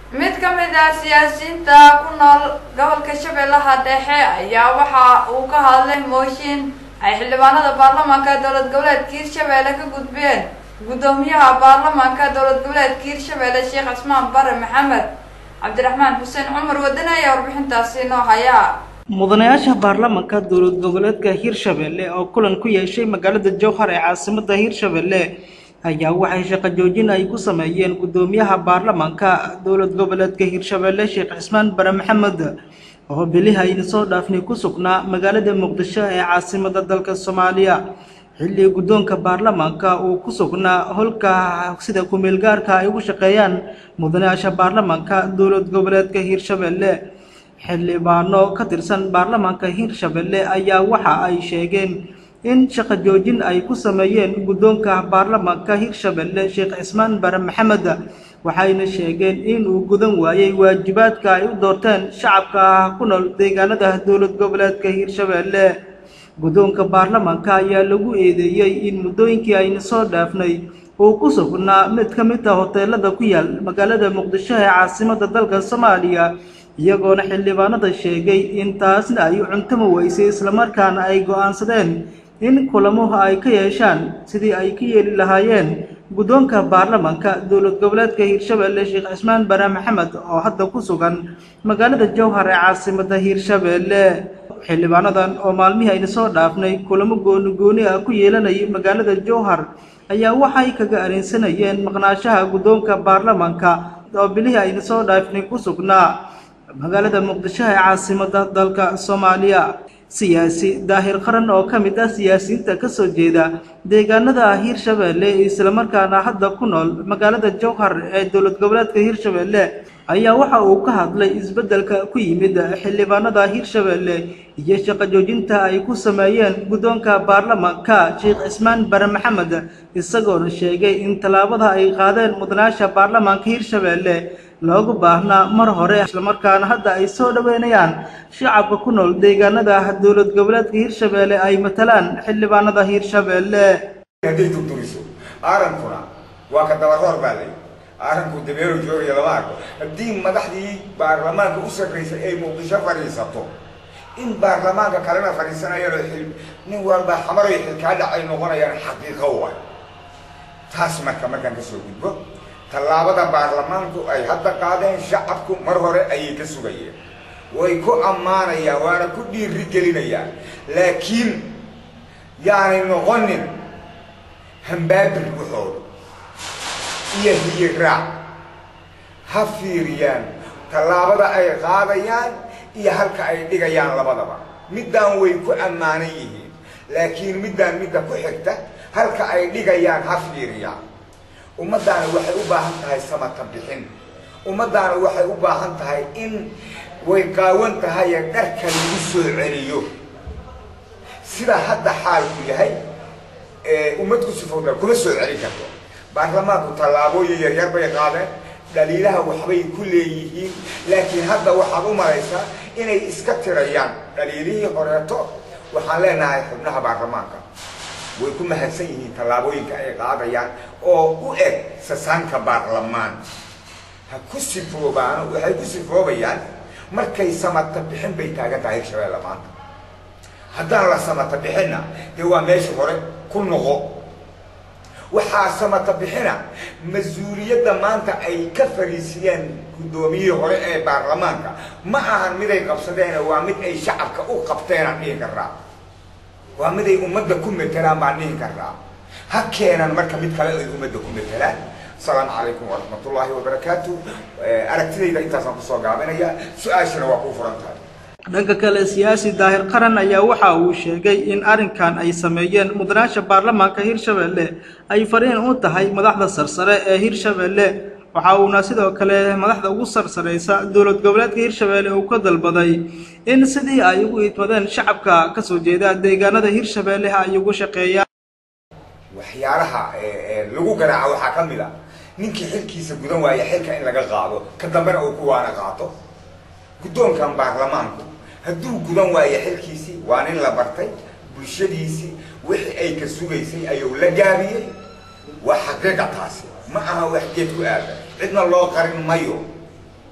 mid ka mid ah siyaasiyiinta ku nool gobolka shabeellaha dhexe ayaa waxa uu ka hadlay mooshin ay xildhibaanada baarlamaanka dowlad goboleedka hirshabeelle ka gudbeen guddoomiyaha baarlamaanka dowlad goboleedka hirshabeelle sheekh cismaan bare maxamed cabdiraxmaan xuseen cumar wadane ayaa warbixintaasi noo haya mudanayaasha baarlamaanka dowlad goboleedka hirshabeelle oo kulan ku yeeshay magaalada jowhar ee caasimada hirshabeelle ayaa waxay shaqo joojin ay ku sameeyeen guddoomiyaha baarlamaanka dowlad goboleedka hirshabeelle sheekh cismaan bare maxamed oo bilihi ayna soo dhaafnay ku sugnaa magaalada muqdisho ee caasimada dalka soomaaliya xilli guddoonka baarlamaanka uu ku sugnaa holka sida ku-meelgaarka ay ugu shaqeeyaan mudanayaasha baarlamaanka dowlad goboleedka hirshabeelle xildhibaano ka tirsan baarlamaanka hirshabeelle ayaa waxa ay sheegeen in shaqo joojin ay ku sameeyeen guddoonka baarlamaanka hirshabeelle sheekh cismaan bare maxamed waxayna sheegeen in uu gudan waayey waajibaadka ay u doorteen shacabka ku nool deegaanada dowlad goboleedka hirshabeelle guddoonka baarlamaanka ayaa lagu eedeeyey in muddooyinkii ayna soo dhaafnay uu ku sugnaa mid ka mid ah hoteelada ku yaal magaalada muqdisho ee caasimada dalka soomaaliya iyagoona xildhibaanada sheegay in taasna ay cuntama weysay islamarkaana ay go'aansadeen in kulamuhu ay ka yeeshaan sidii ay ka yeeli lahaayeen guddoonka baarlamaanka dowlad goboleedka hirshabeelle sheekh cismaan bare maxamed oo hadda ku sugan magaalada jowhar ee caasimada hirshabeelle xildhibaanadan oo maalmihii ayna soo dhaafnay kulamo gooni gooni ah ku yeelanayay magaalada jowhar ayaa waxay kaga areensanayeen maqnaashaha guddoonka baarlamaanka oo bilihii ayna soo dhaafnay ku sugnaa magaalada muqdisho ee caasimada dalka soomaaliya siyaasi daahir qaran oo ka mid ah siyaasiyiinta ka soo jeeda deegaanada hirshabeelle islamarkaana hadda ku nool magaalada jowhar ee dowlad goboleedka hirshabeelle ayaa waxa uu ka hadlay isbeddelka ku yimid xildhibaanada hirshabeelle iyo shaqo joojinta ay ku sameeyeen guddoonka baarlamaanka sheekh cismaan bare maxamed isagoona sheegay in tallaabada ay qaadeen mudanayaasha baarlamaanka hirshabeelle loogu baahnaa mar hore islamarkaana hadda ay soo dhoweynayaan shacabka ku nool deegaanada dowlad goboleedka hirshabeelle ay matalaan xildhibaanada hirshabeelle hadday durduriso aarankuna waa ka dabaroor baa lay aaranku dabeero joogaya lama arko haddii madaxdii baarlamaanka u sarraysay ay muqdisho fadhiisato in baarlamaanka kalena fadhiisanayaan xil nin walba xamaray xilkaa dhacay noqonayaan xaqiiqo wa taas marka markaan kasoo gudbo tallaabada baarlamaanku ay hadda qaadeen shacabku mar hore ayay ka sugayeen way ku ammaanayaan waana ku dhiiri gelinayaan laakiin yaanay noqonin hambaabir waxooda iyo hiyiraac ha fiiriyaan tallaabada ay qaadayaan iyo halka ay dhigayaan labadaba middaan way ku ammaanan yihiin laakiin middaan midda ku xigta halka ay dhigayaan ha fiiriyaan ummaddaana waxay u baahan tahay samata bixin ummaddaana waxay u baahan tahay in way qaawan tahaye dharka lagu soo celiyo sida hadda xaalku yahay ummad ku sifowda kuma soo celin karto baarlamaanku tallaabooyin yaryar bay qaadeen dhaliilaha waxbay ku leeyihiin laakiin hadda waxaad u maraysaa inay iska tirayaan dhaliilihii horeeto waxaan leenahay xubnaha baarlamaanka way ku mahadsan yihiin tallaabooyinka ay qaadayaan oo u eg sasaanka baarlamaan ha ku sifoobaano waxay ku sifoobayaan markay samata bixin bay taagan tahay hirshabeelle maanta haddaan la samata bixinna dee waa meesha hore ku noqo waxaa samata bixina mas-uuliyadda maanta ay ka fariisiyeen guddoomiyihii hore ee baarlamaanka ma ahan miday qabsadeen waa mid ay shacabka u qabteenaan dhihi karaa waa miday ummadda ku metelaan baan dhihi karaa ha keenan marka mid kale ay ummadda ku metelaan asalaamu calaykum waraxmatullaahi wabarakaatu aragtidayda intaasaan kusoo gaabinaya su-aashana waa kuu furan tahay dhanka kale siyaasi daahir qaran ayaa waxa uu sheegay in arrinkan ay sameeyeen mudanayaasha baarlamaanka hirshabeelle ay fariin u tahay madaxda sarsare ee hirshabeelle waxa uuna sidoo kale madaxda ugu sarsaraysa dowlad goboleedka hirshabeelle uu ka dalbaday in sidii ay ugu idmadeen shacabka ka soo jeeda deegaanada hirshabeelle ay ugu shaqeeyaan waxyaalaha lagu garaaco waxaa ka mid a ninkii xilkiisa gudan waaya xilka in laga qaado ka dambena uu kuwaana qaato guddoonkan baarlamaanku hadduu gudan waayo xilkiisii waa nin la bartay bulshadiisii wixii ay ka sugaysay ayuu la gaabiyey waa xaqiiqa taasi ma aha wax geed ku aada cidna loo qarin mayo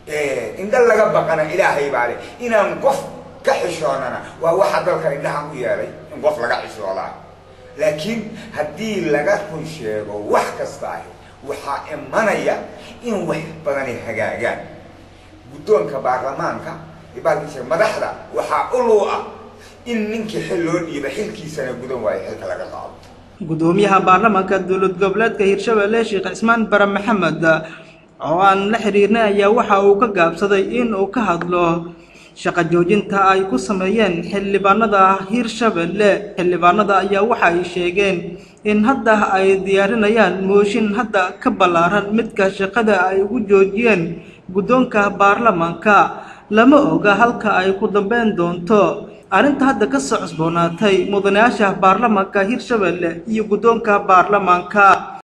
indha laga baqana ilaahay baa leh inaan qof ka xishoonana waa waxa dalka indhaha u yeelay in qof laga xishoodaa laakiin haddii laga run sheego wax kasta ah waxaa imanaya in wax badani hagaagaan guddoonka baarlamaanka baalkiisa madaxda waxaa ulu ah in ninkii xil loo dhiiba xilkiisana gudan waayo xilka laga qaado gudoomiyaha baarlamaanka dowlad goboleedka hirshabelle sheekh cismaan bare maxamed oo aan la xiriirnay ayaa waxa uu ka gaabsaday in uu ka hadlo shaqo joojinta ay ku sameeyeen xildhibaanada hirshabelle xildhibaanada ayaa waxa ay sheegeen in hadda ay diyaarinayaan mooshin hadda ka ballaaran midka shaqada ay ugu joojiyeen guddoonka baarlamaanka lama oga halka ay ku dambeyn doonto arrinta hadda ka soo cusboonaatay mudanayaasha baarlamaanka hirshabelle iyo guddoonka baarlamaanka